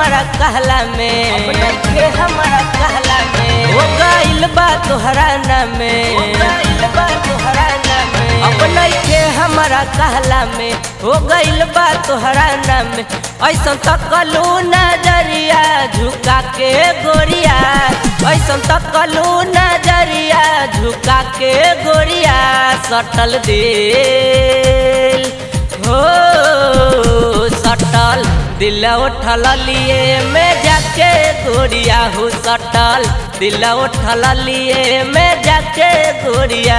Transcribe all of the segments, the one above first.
हमारा कहला में अब नइखे हमारा कहला में हो गइल बा तोहरा नाम में हो गइल बा तोहरा नाम में अब नइखे हमारा कहला में हो गइल बा तोहरा नाम में ऐसन तकलू नजरिया झुका के गोरिया ऐसन तकलू नजरिया झुका के गोरिया सटल दिल हो सटल दिल उठल लिए में जाके गोरिया हो सटल दिल उठल लिए में जाके गोरिया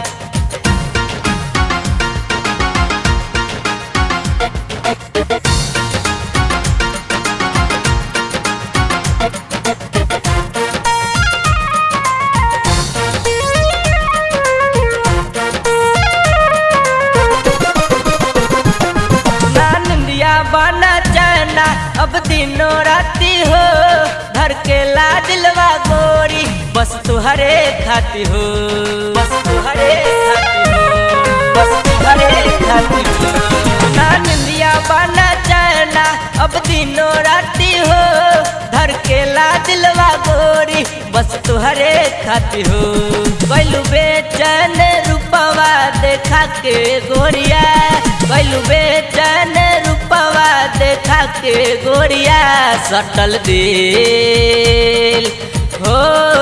ना निंदिया बना चना अब दिनों राती हो धर के ला दिलवा गोरी बस तुहरे खाती हो बस तुहरे खाती हो बस तुहरे खाती हो ना निंदिया बना चना अब दिनों राती हो धर के ला दिलवा गोरी बस तुहरे खाती हो कैलू बेचैन रूपवा देखा के गोरिया कैलू बेचैन रूपवा देखा के गोरिया सटल दिल हो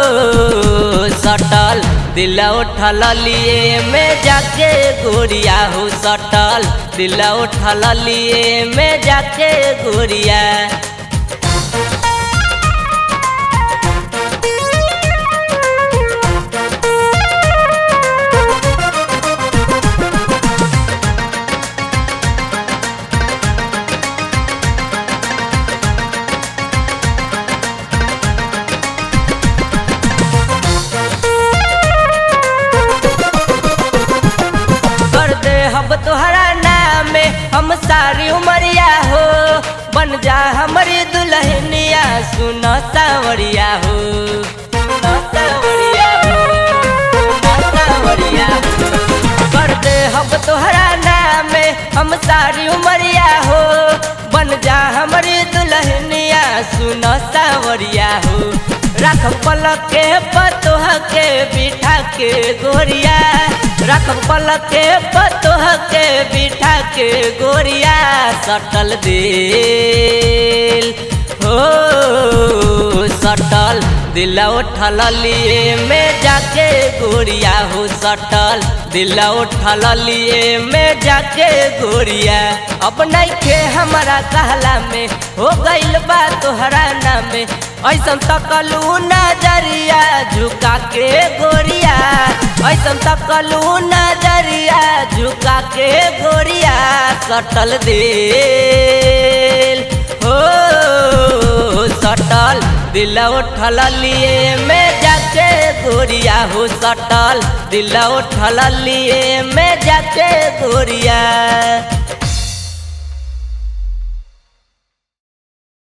सटल दिल उठल लिए में जाके गोरिया हो सटल दिल उठल लिए में जाके गोरिया कर दे हम तोहरा नाम में हम सारी उमरिया हो बन जा हमारी दुल्हनिया सुन सावरिया हो सुन सावरिया हो सुन सावरिया हो कर दे हम तोहरा नाम में हम सारी उमरिया हो बन जा हमारी दुल्हनिया सुन सावरिया हो रख पलक के पतोह के बिठा के गोरिया रख पलक के पतोह के बिठा के गोरिया सटल दिल हो सटल दिल उठल लिए में जाके गोरिया हो सटल दिल उठल लिए में जाके गोरिया अब नइखे हमारा कहला में हो गइल बा तोहरा नाम में ऐसन तकलू नजरिया झुका के गोरिया ऐसन तकलू नजरिया झुका के गोरिया सटल दिल हो सटल दिल उठल लिए में जाके गोरिया हो सटल दिल उठल लिए में जाके गोरिया